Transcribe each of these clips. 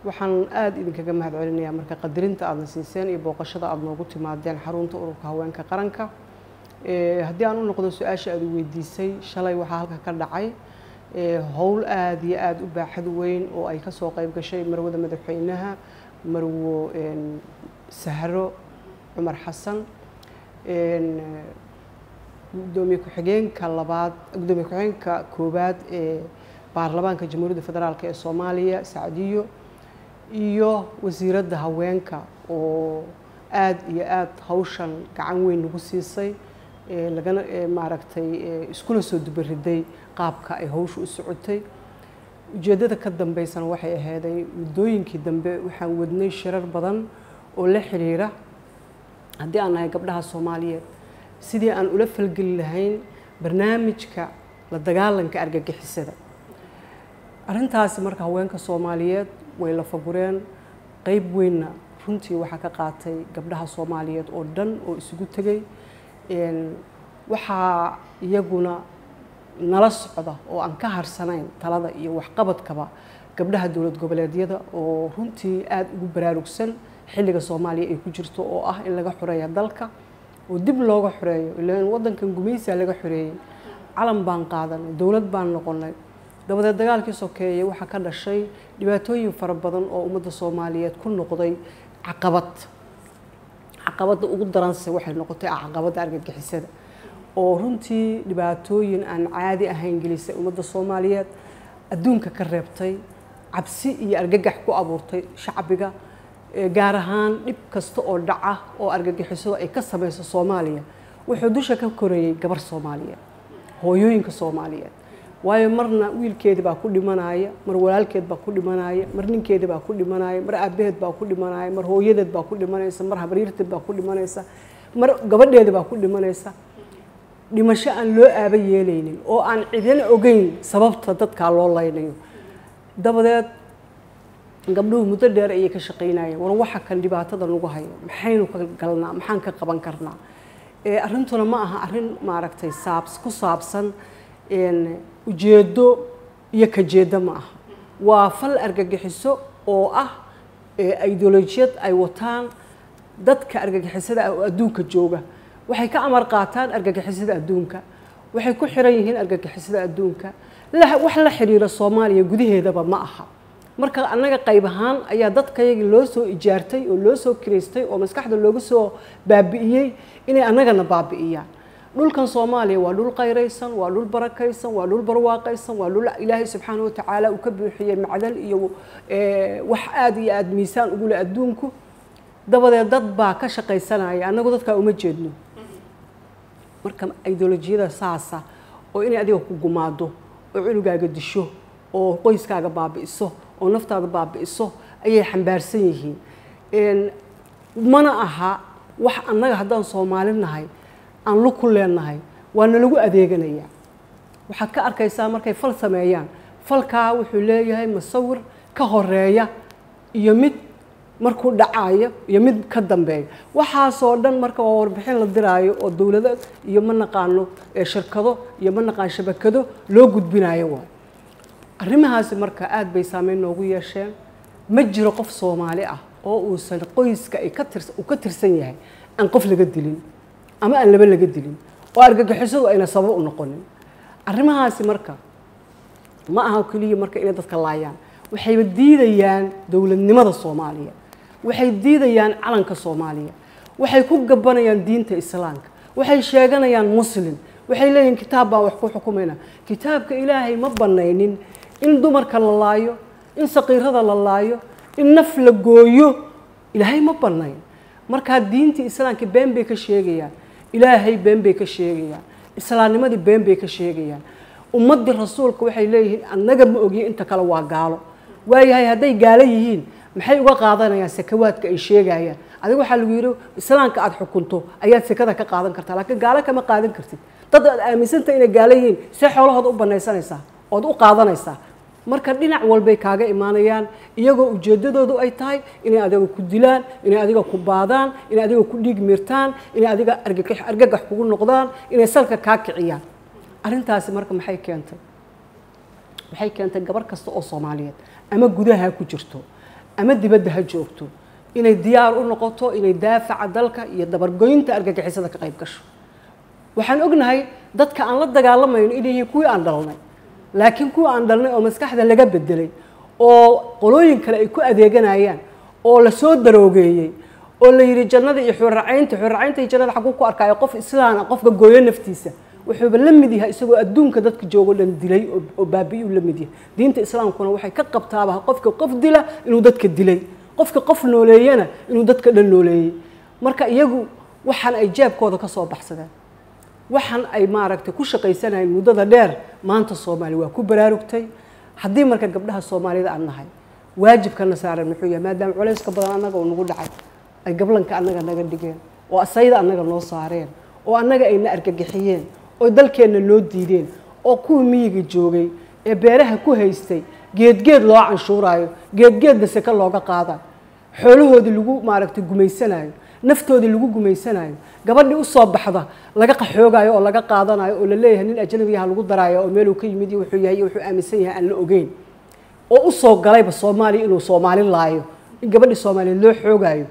waxaan aada idinkaga mahad celinayaa marka qadarinta aadna siiseen iyo booqashada aada noogu timaadeen xarunta ururka haweenka qaranka haddii aan u noqdo su-aasha aada weydiisay shalay waxaa halka ka dhacay howl aada iyo aada u baaxad weyn oo ay kasoo qeyb gashay marwada madaxweynaha marwo sahro cumar xasan gudoomiye ku-xigeenka labaad gudoomiye ku-xigeenka koowaad ee baarlamaanka jamhuuriyadda federaalk ee soomaaliya sacdiyo iyo wasiiradda haweenka oo aada iyo aada hawshan gacan weyn nagu siisay lagana maaragtay iskuna soo dubariday qaabka ay hawsha u socotay ujeeddada ka dambeysana waxay ahaaday muddooyinkii dambe waxaan wadnay shirar badan oo la xiriira haddii aan nahay gabdhaha soomaaliyeed sidii aan ula falgeli lahayn barnaamijka la dagaalanka argagixisada arrintaasi marka haweenka soomaaliyeed way la fagureen qeyb weynna runtii waxaa ka qaatay gabdhaha soomaaliyeed oo dhan oo isugu tegay waxaa iyaguna nala socda oo aan ka harsanayn talada iyo waxqabadkaba gabdhaha dowlad goboleedyada oo runtii aada ugu baraarugsan xilliga soomaaliya ay ku jirto oo ah in laga xoreeya dalka oo dib looga xoreeyo ilaan waddankan gumaysiga laga xoreeyey calan baan qaadanay dowlad baan noqonay dabadeed dagaalkii sokeeye waxaa ka dhashay dhibaatooyin fara badan oo ummadda soomaaliyeed ku noqday caqabad caqabadda ugu daranse waxay noqotay caqabadda argagixisada oo runtii dhibaatooyin aan caadi ahayn gelisay ummadda soomaaliyeed adduunka ka reebtay cabsi iyo argagax ku abuurtay shacbiga gaar ahaan dhib kasta oo dhaca oo argagixisadu ay ka samayso soomaaliya wuxuu dusha ka koreeyey gabar soomaaliyeed hooyooyinka soomaaliyeed waayo marna wiilkeedi baa ku dhimanaya mar walaalkeed baa ku dhimanaya mar ninkeedi baa ku dhimanaya mar aabaheed baa ku dhimanaya mar hooyadeed baa ku dhimanaysa mar habaryarteed baa ku dhimanaysa mar gabadheeda baa ku dhimanaysa dhimasho aan loo aaba yeelaynin oo aan cidina ogeyn sababta dadkaa loo laynayo dabadeed gabdhuhu muddo dheer ayay ka shaqaynayeen war waxa kan dhibaatada nagu hayo maxaynu ka galnaa maxaan ka qaban karnaa arrintuna ma aha arrin maaragtay saabs ku saabsan ujeeddo iyo kajeeddo ma aha waa fal argagixiso oo ah ideolojiyad ay wataan dadka argagixisada ah oo adduunka jooga waxay ka amar qaataan argagixisada adduunka waxay ku xiran yihiin argagixisada adduunka wax la xiriira soomaaliya gudaheedaba ma aha marka annaga qayb ahaan ayaa dadkayagii loo soo ijaartay oo loo soo kiraystay oo maskaxda looga soo baabi'iyey inay annagana baabi'iyaan dhulkan soomaaliya waa dhul qayraysan waa dhul barakaysan waa dhul barwaaqaysan waa dhul ilaahay subxaana watacaala uu ka buuxiyey macdan iyo wax aada iyo aada miisaan ugu leh adduunku dabadeed dad baa ka shaqaysanaya annagu dadkaa uma jeedno marka ideolojiyada saasa oo inay adiga ku gumaado oo cunugaaga disho oo qoyskaaga baabi'iso oo naftaada baabi'iso ayay xambaarsan yihiin mana aha wax annaga haddaan soomaali nahay aan lug ku leenahay waa nalagu adeeganayaa waxaad ka arkaysaa markay fal sameeyaan falkaa wuxuu leeyahay musawir ka horeeya iyo mid markuu dhacayo iyo mid ka dambeeya waxaasoo dhan marka waa warbixin la diraayo oo dowlado iyo ma naqaano shirkado iyo ma naqaan shabakado loo gudbinayo waay arrimahaasi marka aada bay saameyn noogu yeesheen ma jiro qof soomaali ah oo uusan qoyska ay ka tirs uu ka tirsan yahay aan qof laga dilin ama aan laba laga dilin oo argagixisadu ayna sabab u noqonin arrimahaasi marka ma aha keliya marka inay dadka laayaan waxayba diidayaan dowladnimada soomaaliya waxay diidayaan calanka soomaaliya waxay ku gabanayaan diinta islaamka waxay sheeganayaan muslim waxay leeyihin kitaab baan wax ku xukumayna kitaabka ilaahay ma banaynin in dumarka la laayo in saqiirada la laayo in naf la gooyo ilaahay ma banayn markaa diintii islaamka been bay ka sheegayaan ilaahay been bay ka sheegayaan islaamnimadii been bay ka sheegayaan ummaddii rasuulka waxay leeyihiin annaga ma ogiyo inta kale waa gaalo waayahay hadday gaalo yihiin maxay uga qaadanayaan sakawaadka ay sheegayaan adiga waxaa lagu yidhi islaamka aada xukunto ayaad sekada ka qaadan kartaa laakiin gaalo kama qaadan kartid dad aad aaminsantaha inay gaalo yihiin see xoolahooda u banaysanaysaa ood u qaadanaysaa marka dhinac walbay kaaga imaanayaan iyagoo ujeeddadoodu ay tahay inay adiga ku dilaan inay adiga ku baadaan inay adiga ku dhiig miirtaan inay adiga argagax kugu noqdaan inay salka kaa kiciyaan arrintaasi marka maxay keentay waxay keentay gabar kasta oo soomaaliyeed ama gudaha ku jirto ama dibadda ha joogto inay diyaar u noqoto inay daafaca dalka iyo dabargoynta argagixisada ka qayb gasho waxaan ognahay dadka aan la dagaalamayno inay yihiin kuwii aan dhalnay laakiin kuwa aan dhalnay oo maskaxda laga bedelay oo qolooyin kale ay ku adeeganayaan oo la soo daroogeeyey oo la yidhi jannada iyo xurracaynta xurracaynta iyo jannada xaguu ku arkaayo qof islaana qofka gooyo naftiisa wuxuuba la mid yahay isagoo adduunka dadka joogo dhan dilay oo baabi'iyuu la mid yahay diinta islaamkuna waxay ka qabtaaba qofka qof dila inuu dadka dilay qofka qof nooleeyana inuu dadka dhan nooleeyey marka iyagu waxaan ay jeebkooda ka soo baxsadeen waxaan ay maaragtay ku shaqaysanayeen muddada dheer maanta soomaali waa ku baraarugtay haddii marka gabdhaha soomaalida aan nahay waajibkana saaran muxuu yahay maadaama culayska badan annaga oo nagu dhacay ay gablanka annaga naga dhigeen oo asayda annaga noo saareen oo annaga ayna argagixiyeen oo dalkeenna noo diideen oo kuwii miyiga joogay ee beeraha ku haystay geedgeed loo canshuuraayo geedgeedna seke looga qaadayo xoolahoodii lagu maaragtay gumaysanayo naftoodii lagu gumaysanayo gabadhii usoo baxda laga qaxoogayo oo laga qaadanayo oo la leeyahay nin ajnabiyaha lagu daraayo oo meeluu ka yimid iyo wuxuu yahay iyo wuxuu aaminsan yahay aan la ogeyn oo usoo galayba soomaaliya inuu soomaali laayo in gabadhii soomaaliyeed loo xoogayo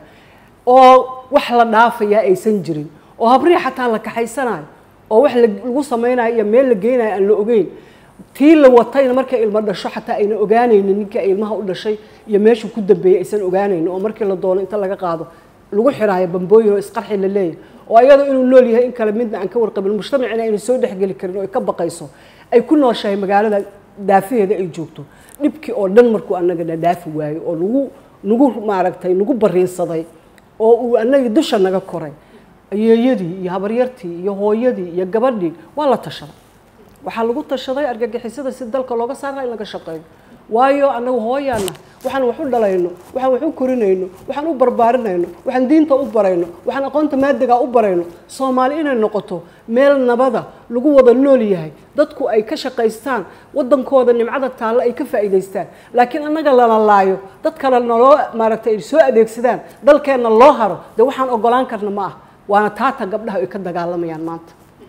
oo wax la dhaafayaa aysan jirin oo habrihi xataa la kaxaysanayo oo wax lagu samaynayo iyo meel la geynayo aan la ogeyn tii la watayna markay ilmo dhasho xataa ayna ogaanaynin ninka ilmaha u dhashay iyo meeshuu ku dambeeyey aysan ogaanaynin oo markii la doono inta laga qaado lagu xiraayo bambooyin oo isqarxi la leeyahay oo ayadoo inuu nool yahay in kale midna aan ka warqabin mujtamacina ayna soo dhexgeli karin oo ay ka baqayso ay ku nooshahay magaalada daafaheeda ay joogto dhibkii oo dhan markuu annagana dhaafi waayo oo nagu nagu maaragtay nagu bariinsaday oo uu annagii dusha naga koray ayeeyadii iyo habaryartii iyo hooyadii iyo gabadhii waa la tashaday waxaa lagu tashaday argagixisada si dalka looga saara in laga shaqeeyo waayo annagu hooyaana waxaan wax u dhalayno waxaan wax u korinayno waxaan u barbaarinayno waxaan diinta u barayno waxaan aqoonta maadigaa u barayno soomaali inay noqoto meel nabada lagu wada nool yahay dadku ay ka shaqaystaan wadankooda nimcada taalle ay ka faa'iidaystaan laakiin annaga lala laayo dad kale naloo maaragtay ay soo adeegsadaan dalkeenna loo haro dee waxaan ogolaan karna ma ah waana taata gabdhaha ay ka dagaalamayaan maanta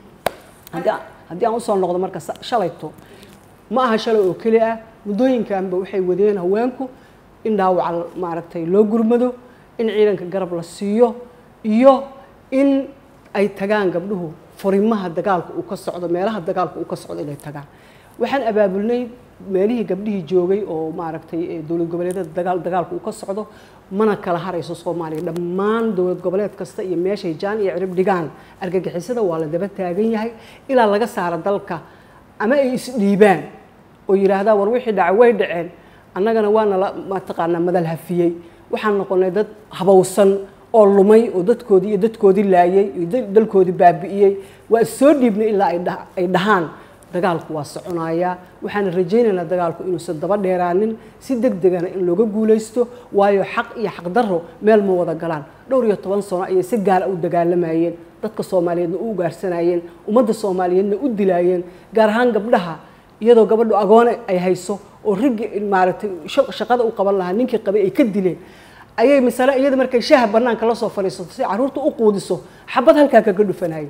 haddii aan usoo noqdo marka shalayto ma aha shalay oo keli ah muddooyinkanba waxay wadeen haweenku in dhaawaca maaragtay loo gurmado in ciidanka garab la siiyo iyo in ay tagaan gabdhuhu furimaha dagaalka uu ka socdo meelaha dagaalka uu ka socdo inay tagaan waxaan abaabulnay meelihii gabdhihii joogay oo maaragtay dowlad goboleedyada dagaal dagaalka uu ka socdo mana kala harayso soomaaliya dhammaan dowlad goboleed kasta iyo meeshay jaan iyo cirib dhigaan argagixisada waa la daba taagan yahay ilaa laga saaro dalka ama ay isdhiibaan oo yidhaahdaa war wixii dhacay way dhaceen annagana waana la mataqaanaa madal hafiyey waxaan noqonay dad habowsan oo lumay oo dadkoodii iyo dadkoodii laayay iyo dalkoodii baabi'iyey waa is soo dhiibnay ilaa ay dhahaan dagaalku waa soconayaa waxaana rajaynaynaa dagaalku inuusan daba dheeraanin si deg degana in looga guulaysto waayo xaq iyo xaqdarro meel ma wada galaan dhowr iyo toban sano ayay si gaara u dagaalamayeen dadka soomaaliyeedna u ugaarsanayeen ummadda soomaaliyeedna u dilaayeen gaar ahaan gabdhaha iyadoo gabadhu agoone ay hayso oo riggi maaragtay shaqada u qaban lahaa ninkii qabay ay ka dileen ayay masale iyada markay shaaha banaanka la soo fadhiisato si carruurta u quudiso xabad halkaa kaga dhufanayeen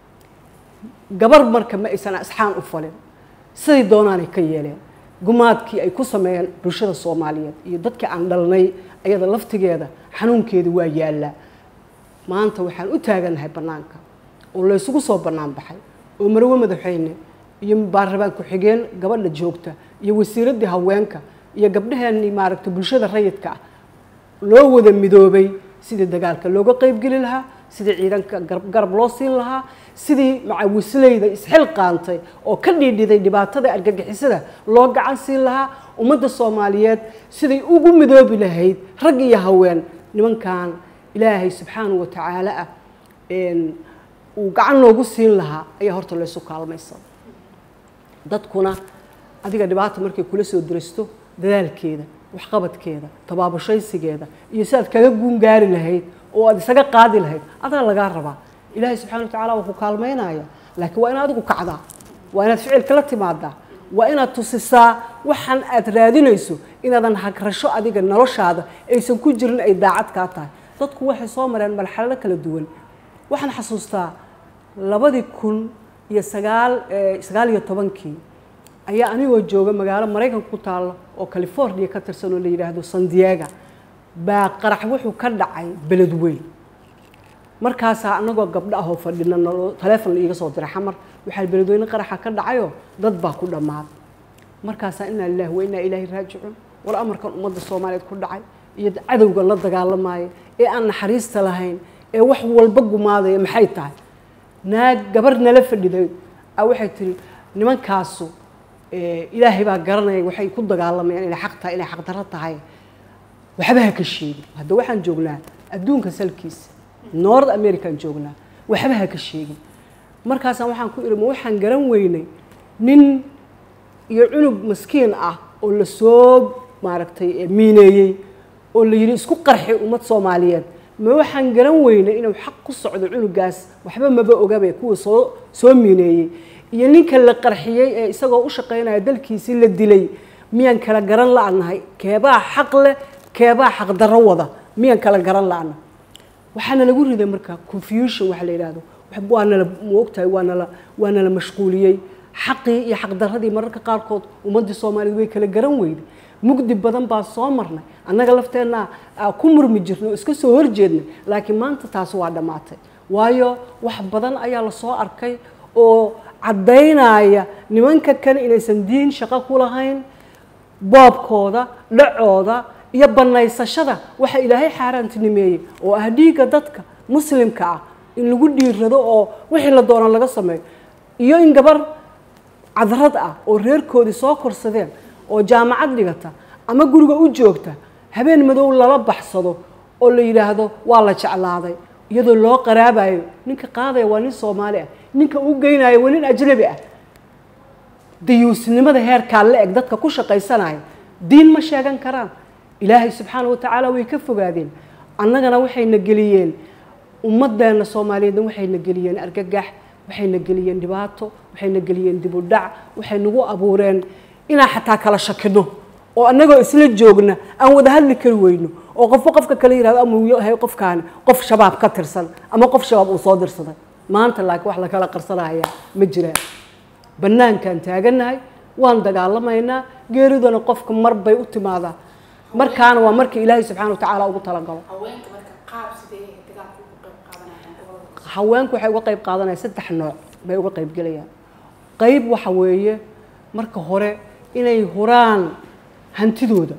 gabar marka ma aysan asxaan u falin siday doonaanay ka yeeleen gumaadkii ay ku sameeyeen bulshada soomaaliyeed iyo dadkii aan dhalnay ayada laftigeeda xanuunkeeda waa yaallaa maanta waxaan u taagannahay bannaanka oo laysugu soo bannaan baxay oo marwe madaxweyne iyo baarlabaan ku-xigeen gabadha joogta iyo wasiiraddii haweenka iyo gabdhaheenii maaragtay bulshada rayidka ah loo wada midoobay sidii dagaalka looga qeybgeli lahaa sidii ciidanka garab loo siin lahaa sidii macawisleyda isxil qaantay oo ka dhiidhiday dhibaatada argagixisada loo gacan siin lahaa ummadda soomaaliyeed siday ugu midoobi lahayd rag iyo haween nimankan ilaahay subxaanahu watacaala ah uu gacan noogu siin lahaa ayaa horta laysu kaalmaysa dadkuna adiga dhibaata markay kula soo diristo dadaalkeeda waxqabadkeeda tabaabashaysigeeda iyo si aad kaga guungaari lahayd oo aad isaga qaadi lahayd adaa lagaa rabaa ilaahay subxana wa tacala waa ku kaalmaynaya laakiin waa inaad adigu kacdaa waa inaad ficilka la timaadaa waa inaad tusisaa waxaan aad raadinayso inaadan hagrasho adiga noloshaada aysan ku jirin ay daacad kaa tahay dadku waxay soo mareen marxalado kala duwan waxaan xasuustaa labadii kun iyo sagaal sagaal iyo tobankii ayaa anigoo jooga magaalo maraykanka ku taalla oo california ka tirsan oo la yidhaahdo san diego baa qarax wuxuu ka dhacay beled weyn markaasaa anagoo gabdho ahoo fadhina naloo taleefon la iiga soo diray xamar waxaa beledweyne qaraxa ka dhacayoo dad baa ku dhammaaday markaasaa inaa lilahi wa inaa ilaahi raajicuun war amarkan ummadda soomaaliyeed ku dhacay iyo cadowga la dagaalamaya ee aan naxariista lahayn ee wax walba gumaadaya maxay tahay naag gabar nala fadhiday a waxay tiri nimankaasu ilaahay baa garanaya waxay ku dagaalamayaan inay xaq tahay inay xaqdarro tahay waxba ha ka sheegin hadda waxaan joognaa adduunka salkiisa north american joognaa waxba ha ka sheegin markaasaan waxaan ku ihi ma waxaan garan weynay nin iyo cunug maskiin ah oo lasoo maaragtay miineeyey oo la yidhi isku qarxi ummad soomaaliyeed ma waxaan garan weynay inuu xaq ku socdo cunugaas waxba maba ogabe kuwa soo soo miineeyey iyo ninka la qarxiyey ee isagoo u shaqaynaya dalkiisii la dilay miyaan kala garan la-nahay keebaa xaq leh keebaa xaqdarro wada miyaan kala garan la-na waxaana lagu riday marka confusion waxa la yidhaahdo waa nala maogtahay waa nala waa nala mashquuliyey xaqii iyo xaqdarradii mararka qaarkood ummaddii soomaaliyeed way kala garan weyday mugdi badan baa soo marnay annaga lafteenna ku murmi jirnay oo iska soo horjeednay laakiin maanta taas waa dhammaatay waayo wax badan ayaa lasoo arkay oo caddaynaya nimanka kale inaysan diin shaqo ku lahayn boobkooda dhacooda iyo bannaysashada waxa ilaahay xaaraantinimeeyey oo ah dhiigga dadka muslimka ah in lagu dhiirado oo wixii la doonan laga sameeyo iyo in gabar cadrad ah oo reerkoodii soo korsadeen oo jaamacad dhigata ama guriga u joogta habeen madow lala baxsado oo la yidhaahdo waa la jeclaaday iyadoo loo qaraabayo ninka qaadaya waa nin soomaali ah ninka u geynayo waa nin ajnabi ah dayuusnimada heerkaa la eg dadka ku shaqaysanaya diin ma sheegan karaan ilaahay subxaana watacaala way ka fogaadeen annagana waxayna geliyeen ummadeenna soomaaliyeedna waxayna geliyeen argagax waxayna geliyeen dhibaato waxayna geliyeen dib u dhac waxay nagu abuureen inaan xataa kala shakino oo annagoo isla joogna aan wada hadli kari weyno oo qofba qofka kale yihahdo ama uu yahay qofkaani qof shabaab ka tirsan ama qof shabaab uu soo dirsaday maanta laakiin wax la kala qarsanayaa ma jiraan bannaankaan taagannahay waan dagaalamaynaa geeriduna qofka mar bay u timaadaa markaana waa markii ilaahay subxana watacaala ugu talagalo haweenku waxay uga qayb qaadanayaan saddex nooc bay uga qayb gelayaan qayb waxa weeye marka hore inay huraan hantidooda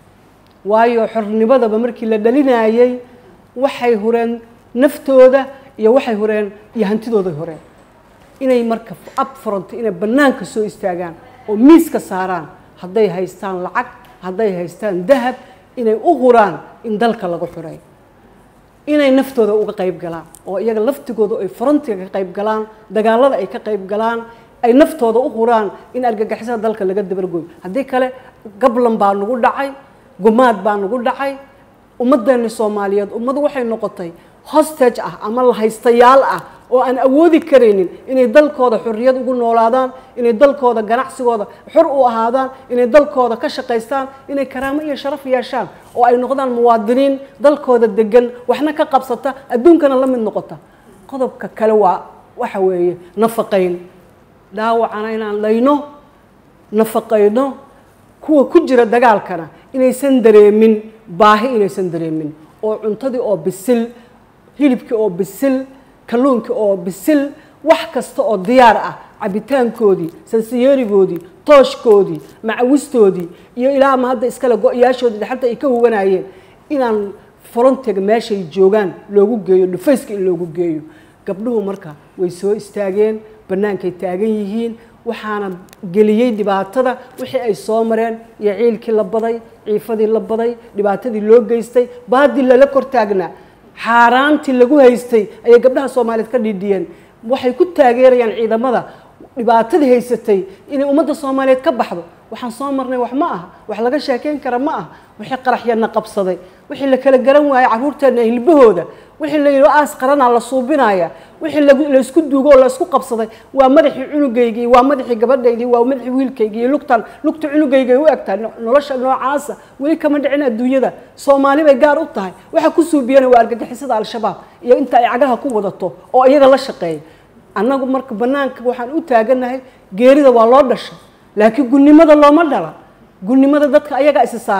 waayo xornimadaba markii la dhalinayay waxay hureen naftooda iyo waxay hureen iyo hantidooday hureen inay marka upfront inay bannaanka soo istaagaan oo miiska saaraan hadday haystaan lacag hadday haystaan dahab inay u huraan in dalka lagu xureeyo inay naftooda uga qayb galaan oo iyaga laftigooda ay frontiga ka qayb galaan dagaalada ay ka qayb galaan ay naftooda u huraan in argagixisada dalka laga dabargoyo haddii kale gablan baa nagu dhacay gumaad baa nagu dhacay ummaddeeni soomaaliyeed ummadu waxay noqotay hostage ah ama lahaystayaal ah oo aan awoodi karaynin inay dalkooda xorriyad ugu noolaadaan inay dalkooda ganacsigooda xor u ahaadaan inay dalkooda ka shaqaystaan inay karaamo iyo sharaf yeeshaan oo ay noqdaan muwaadiniin dalkooda degan waxna ka qabsata adduunkana la mid noqota qodobka kale waa waxa weeye nafaqayn dhaawacana inaan layno nafaqayno kuwa ku jira dagaalkana inaysan dareemin baahi inaysan dareemin oo cuntadii oo bisil hilibkii oo bisil kalluunkii oo bisil wax kasta oo diyaar ah cabitaankoodii sansiyeerigoodii tooshkoodii macawistoodii iyo ilaa ama hadda iskale go-yaashoodii dhaxalta ay ka huganayeen inaan frontiga meeshay joogaan loogu geeyo dhufayska in loogu geeyo gabdhuhu marka way soo istaageen bannaankay taagan yihiin waxaana geliyey dhibaatada wixii ay soo mareen iyo ciilkii la baday ciifadii la baday dhibaatadii loo geystay baadii lala kor taagnaa xaaraantii lagu haystay ayay gabdhaha soomaaliyeed ka dhidhiyeen waxay ku taageerayaan ciidamada dhibaatadii haysatay inay ummadda soomaaliyeed ka baxdo waxaan soo marnay wax ma aha wax laga sheekeyn kara ma aha wixii qaraxyana qabsaday wixii la kala garan waayey carruurteena hilbahooda wixii la yidhi aas qaranaa la suubinaya wixii laysku duugo oo laysku qabsaday waa madaxii cunugaygii waa madaxii gabadhaydii waa madaxii wiilkaygii lugtan lugta cunugaygay u egtahay nolosha noocaasa weli kama dhicin adduunyada soomaali bay gaar u tahay waxa ku suubiyana waa argagixisada al-shabaab iyo inta ay cagaha ku wadato oo iyaga la shaqeeya annagu marka bannaanka waxaan u taaganahay geerida waa loo dhashay laakiin gunnimada looma dhala gunnimada dadka ayagaa isi saara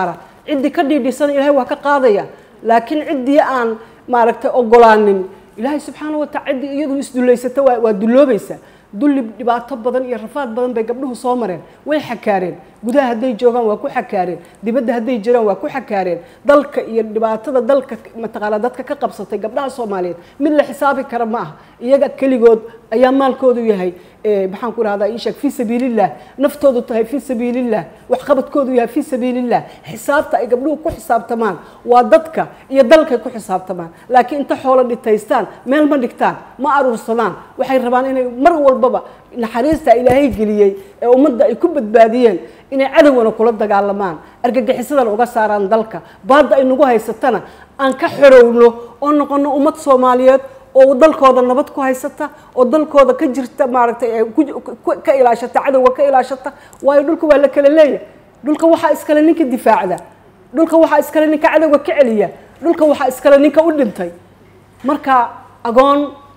ciddii ka dhiidhisana ilaahay waa ka qaadaya laakiin ciddii aan maaragtay ogolaanin ilaahay subxaana wa taala ciddii iyadu isdullaysata waa waa dulloobaysa dulli dhibaato badan iyo rafaad badan bay gabdhuhu soo mareen way xakaareen gudaha hadday joogaan waa ku xakaareen dibadda hadday jiraan waa ku xakaareen dalka iyo dhibaatada dalka mataqaana dadka ka qabsatay gabdhaha soomaaliyeed mid la xisaabi kara ma aha iyaga keligood ayaa maalkoodu yahay maxaan ku rahdaa ii sheeg fii sabiilillah naftoodu tahay fii sabiilillah waxqabadkoodu yahay fii sabiilillah xisaabta ay gabdhuhu ku xisaabtamaan waa dadka iyo dalkay ku xisaabtamaan laakiin inta xoolo dhitaystaan meel ma dhigtaan ma aruursadaan waxay rabaan inay mar walbaba naxariista ilaahay geliyey ee ummadda ay ku badbaadiyeen inay cadowgana kula dagaalamaan argagixisadana uga saaraan dalka baadda ay nagu haysatana aan ka xorowno oo noqono ummad soomaaliyeed oo dalkooda nabad ku haysata oo dalkooda ka jirta maaragtay ka ilaashata cadowga ka ilaashata waayo dhulka waa la kala leeyahay dhulka waxaa iskale ninka difaacda dhulka waxaa iskale ninka cadowga ka celiya dhulka waxaa iskale ninka u dhintay marka agoon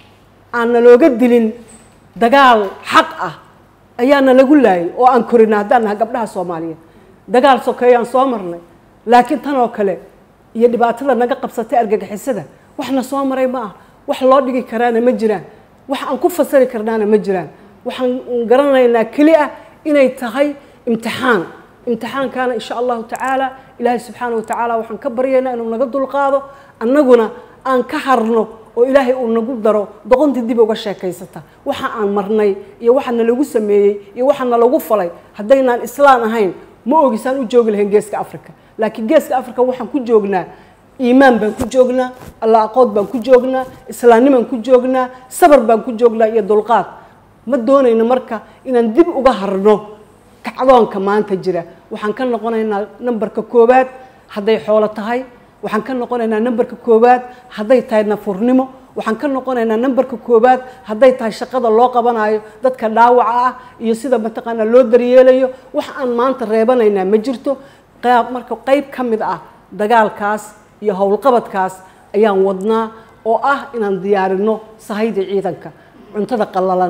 aan nalooga dilin dagaal xaq ah ayaana lagu laayay oo aan korina haddaan nahay gabdhaha soomaaliyeed dagaal sokeeyaan soo marnay laakiin tan oo kale iyo dhibaatada naga qabsatay argagixisada waxna soo maray ma ah wax loo dhigi karaana ma jiraan wax aan ku fasari karnaana ma jiraan waxaan garanaynaa keli ah inay tahay imtixaan imtixaankaana insha allahu tacaala ilaahay subxaana wa tacaala waxaan ka baryaynaa inuu naga dulqaado annaguna aan ka harno oo ilaahay uu nagu daro doqontii dib uga sheekaysata waxa aan marnay iyo waxa nalagu sameeyey iyo waxa nalagu falay haddaynaan islaan ahayn ma ogisaan u joogi lahayn geeska africa laakiin geeska africa waxaan ku joognaa iimaan baan ku joognaa alla aqood baan ku joognaa islaamnimaan ku joognaa sabar baan ku joognaa iyo dulqaad ma doonayno marka inaan dib uga harno kacdoonka maanta jira waxaan ka noqonaynaa nambarka koowaad hadday xoolo tahay waxaan ka noqonaynaa nambarka koowaad hadday tahay nafurnimo waxaan ka noqonaynaa nambarka koowaad hadday tahay shaqada loo qabanayo dadka dhaawaca ah iyo sida mataqaanaa loo daryeelayo wax aan maanta reebanaynaa ma jirto marka qayb ka mid ah dagaalkaas iyo howlqabadkaas ayaan wadnaa oo ah inaan diyaarino sahayda ciidanka cuntada qallalan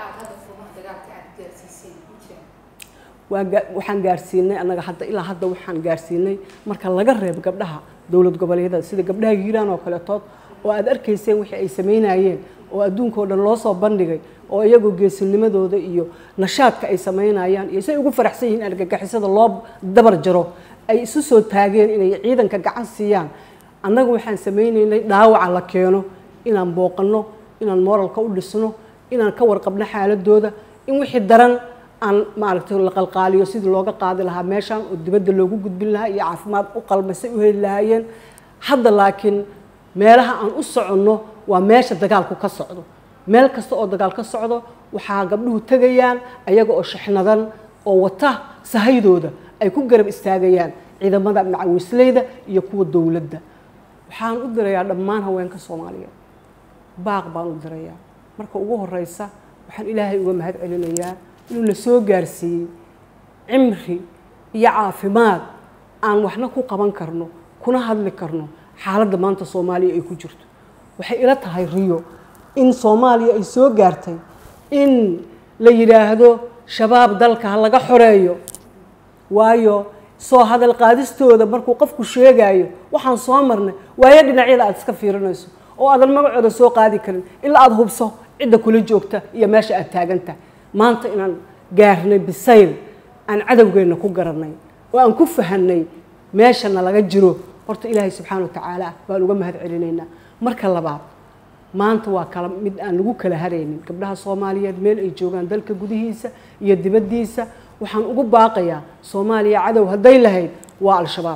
waxaan gaarsiinay annaga hadda ilaa hadda waxaan gaarsiinay marka laga reebo gabdhaha dowlad goboleedyada sida gabdhaha hiiraan oo kaletood oo aad arkayseen wixii ay samaynayeen oo adduunkao dhan loo soo bandhigay oo iyagoo geesinimadooda iyo nashaadka ay samaynayaan iyo say ugu faraxsan yihiin argagixisada loo dabar jaro ay isu soo taageen inay ciidanka gacan siiyaan annaga waxaan samaynaynay dhaawaca la keeno inaan booqanno inaan moralka u dhisno inaan ka warqabno xaaladooda in wixii daran aan maaragtay la qalqaaliyo sidii looga qaadi lahaa meeshaan oo dibadda loogu gudbin lahaa iyo caafimaad u qalmasay u heli lahaayeen hadda laakiin meelaha aan u soconno waa meesha dagaalku ka socdo meel kasta oo dagaal ka socdo waxaa gabdhuhu tegayaan ayaga oo shixnadan oo wata sahaydooda ay ku garab istaagayaan ciidamada macawisleyda iyo kuwa dowladda waxaan u dirayaa dhammaan haweenka soomaaliyeed baaq baan u dirayaa marka ugu horeysa waxaan ilaahay uga mahad celinayaa inuu na soo gaarsiiyey cimri iyo caafimaad aan waxna ku qaban karno kuna hadli karno xaaladda maanta soomaaliya ay ku jirto waxay ila tahay riyo in soomaaliya ay soo gaartay in la yidhaahdo shabaab dalka ha laga xoreeyo waayo soo hadal qaadistooda markuu qofku sheegaayo waxaan soo marnay waayo dhinacyada aad iska fiirinayso oo aadan magacooda soo qaadi karin ilaa aada hubso cidda kula joogta iyo meesha aad taagantahay maanta inaan gaarnay bisayl aan cadowgeenna ku garanay oo aan ku fahanay meeshana laga jiro horta ilaahay subxaana watacaala baan uga mahad celinaynaa marka labaad maanta waa kala mid aan lagu kala haraynin gabdhaha soomaaliyeed meel ay joogaan dalka gudihiisa iyo dibaddiisa waxaan ugu baaqayaa soomaaliya cadow hadday lahayd waa al-shabaab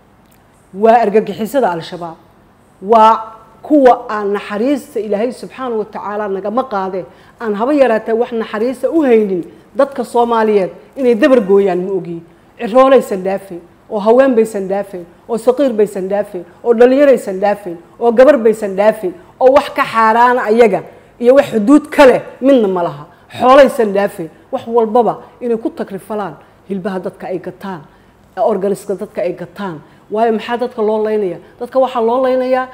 waa argagixisada al-shabaab waa kuwa aan naxariista ilaahay subxaana wa tacaala nagama qaadee aan haba yaraatee wax naxariista u haynin dadka soomaaliyeed inay dabar gooyaan ma ogiyi ciroolaysan dhaafayn oo haween baysan dhaafayn oo saqiir baysan dhaafayn oo dhallinyaraysan dhaafayn oo gabar baysan dhaafayn oo wax ka xaaraana ayaga iyo wax xuduud ka leh midna ma laha xoolaysan dhaafayn wax walbaba inay ku takrifalaan hilbaha dadka ay gataan organiska dadka ay gataan waayo maxaa dadka loo laynaya dadka waxaa loo laynayaa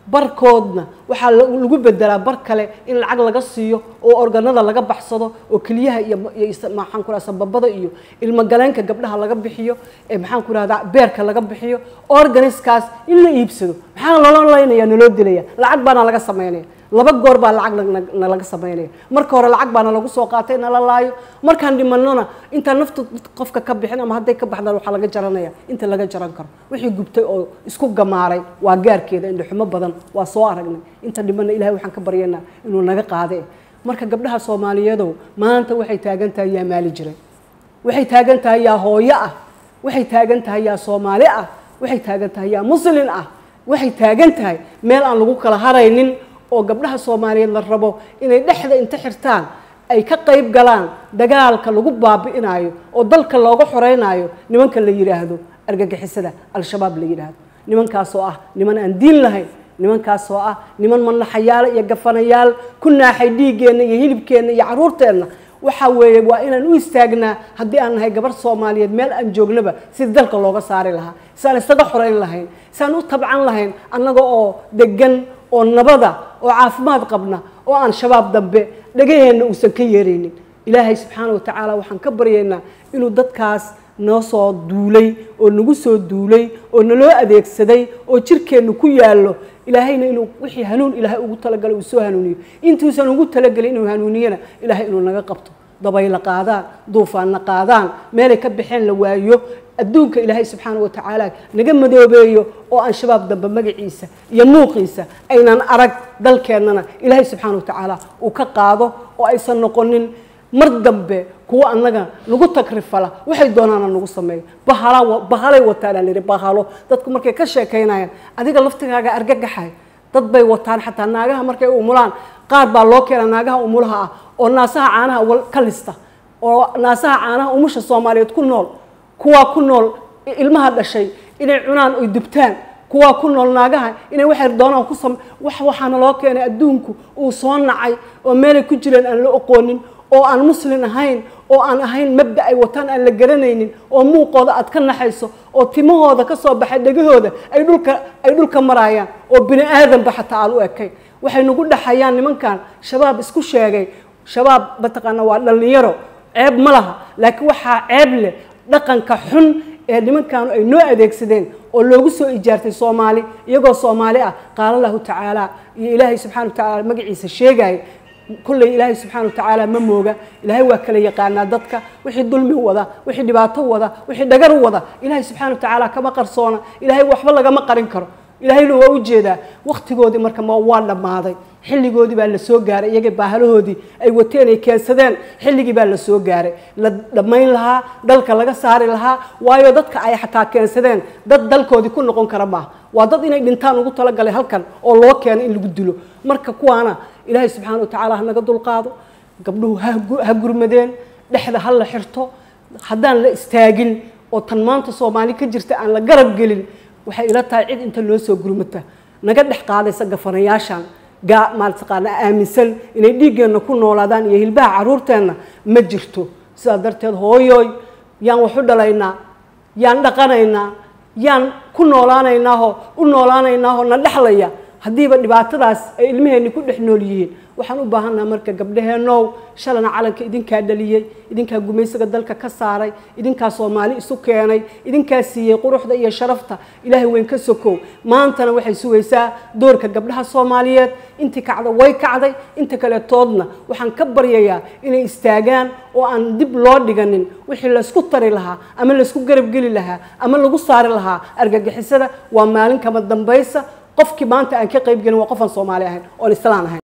barkoodna waxaa lagu bedelaa bar kale in lacag laga siiyo oo organada laga baxsado oo keliyaha iyo maxaan ku rahda sababada iyo ilmogaleenka gabdhaha laga bixiyo ee maxaan ku rahdaa beerka laga bixiyo organiskaas in la iibsado maxaa loola laynaya naloo dilaya lacag baana laga sameynaya laba goor baa lacag nalaga sameynaya marka hore lacag baana lagu soo qaatay nala laayo markaan dhimanona intaan nafta qofka ka bixin ama hadday ka baxdaan waxaa laga jaranaya inta laga jaran karo wixii gubtay oo isku gamaaray waa gaarkeeda indhaxumo badan waa soo aragnay inta dhimana ilahay waxaan ka baryaynaa inuu naga qaade marka gabdhaha soomaaliyeedow maanta waxay taagan tahay yaa maali jiray waxay taagan tahay yaa hooyo ah waxay taagan tahay yaa soomaali ah waxay taagan tahay yaa muslin ah waxay taagan tahay meel aan lagu kala haraynin oo gabdhaha soomaaliyeed la rabo inay dhexda inta xirtaan ay ka qayb galaan dagaalka lagu baabi'inayo oo dalka looga xoreynayo nimanka la yidhaahdo argagixisada al-shabaab la yidhaahdo nimankaasoo ah niman aan diin lahayn nimankaasoo ah niman manaxayaal iyo gafanayaal ku naaxay dhiiggeenna iyo hilibkeenna iyo caruurteenna waxaa weeye waa inaan u istaagnaa haddii aan nahay gabarh soomaaliyeed meel aan joognaba sidii dalka looga saari lahaa si aan isaga xoreyn lahayn si aan u tabcan lahayn annaga oo degan oo nabada oo caafimaad qabna oo aan shabaab dambe dhagaheenna uusan ka yeeraynin ilaahay subxaana wa tacaala waxaan ka baryaynaa inuu dadkaas noo soo duulay oo nagu soo duulay oo naloo adeegsaday oo jirkeennu ku yaallo ilaahayna inuu wixii hanuun ilaahay ugu talagalay uu soo hanuuniyo intuusan ugu talagelin inuu hanuuniyana ilaahay inuu naga qabto dabayla qaadaan duufaanna qaadaan meelay ka baxeen la waayo adduunka ilaahay subxaana wa tacaala naga madoobeeyo oo aan shabaab dambe magaciisa iyo muuqiisa aynan arag dalkeennana ilaahay subxaana wa tacaala uu ka qaado oo aysan noqonin mar dambe kuwa annaga nagu takrifala waxay doonaana nagu sameeyo bahala bahalay wataanaa lihi bahalo dadku markay ka sheekaynayaan adiga laftigaaga argagaxay dad bay wataan xataa naagaha markay umulaan qaar baa loo keena naagaha umulaha ah oo naasaha caanaha ka lista oo naasaha caanaha umusha soomaaliyeed ku nool kuwaa ku nool ilmaha dhashay inay cunaan oy dubtaan kuwaa ku nool naagaha inay waxay doonaan ku sam wax waxaana loo keenay adduunku uu soo nacay oo meelay ku jireen aan la oqoonin oo aan muslin ahayn oo aan ahayn mabda ay wataan aan la garanaynin oo muuqooda aad ka naxayso oo timahooda ka soo baxay dhegahooda ay dhulka ay dhulka maraayaan oo bini aadanba xataa aan u ekayn waxay nagu dhaxayaan nimankan shabaab isku sheegay shabaab mataqaana waa dhallinyaro ceeb ma laha laakiin waxaa ceeb leh dhaqanka xun ee nimankaanu ay noo adeegsadeen oo loogu soo ijaartay soomaali iyagoo soomaali ah qaala lahu tacaala iyo ilaahay subxana wa tacaala magaciisa sheegaya kulley ilaahay subxaana wa tacaala ma mooga ilaahay waa kala yaqaanaa dadka wixii dulmi wada wixii dhibaato wada wixii dhagar wada ilaahay subxana wa tacaala kama qarsoona ilaahay waxba lagama qarin karo ilaahayna waa u jeedaa waktigoodii marka ma waa dhammaaday xilligoodii baa la soo gaaray iyaga baahalahoodii ay wateen ay keensadeen xilligii baa la soo gaaray la dhammayn lahaa dalka laga saari lahaa waayo dadka ay xataa keensadeen dad dalkoodii ku noqon kara maaha waa dad inay dhintaan ugu talagalay halkan oo loo keeno in lagu dilo marka kuwaana ilaahay subxaana wa tacaala ha naga dulqaado gabdhuhu ha gurmadeen dhexda ha la xirto haddaan la istaagin oo tan maanta soomaali ka jirta aan la garab gelin waxay ila tahay cid inta loo soo gurmata naga dhex qaadaysa gafanayaashan gaa maalataqaana aaminsan inay dhiiggeenna ku noolaadaan iyo hilbaha caruurteenna ma jirto sidaa darteed hooyooy yaan wax u dhalaynaa yaan dhaqanaynaa yaan ku noolaanaynaahoo u noolaanaynaahoo na dhexlaya haddiiba dhibaatadaas ay ilmaheenni ku dhex nool yihiin waxaan u baahannaha marka gabdhaheennow shalana calanka idinkaa dhaliyey idinkaa gumaysiga dalka ka saaray idinkaa soomaali isu keenay idinkaa siiyey quruxda iyo sharafta ilaahay weyn ka sokow maantana waxay sugaysaa doorka gabdhaha soomaaliyeed intii kacda way kacday inta kaletoodna waxaan ka baryayaa inay istaagaan oo aan dib loo dhiganin wixii laysku tari lahaa ama laysku garabgeli lahaa ama lagu saari lahaa argagixisada waa maalin kama dambaysa qofkii maanta aan ka qayb gelin waa qofaan soomaali ahayn oon islaan ahayn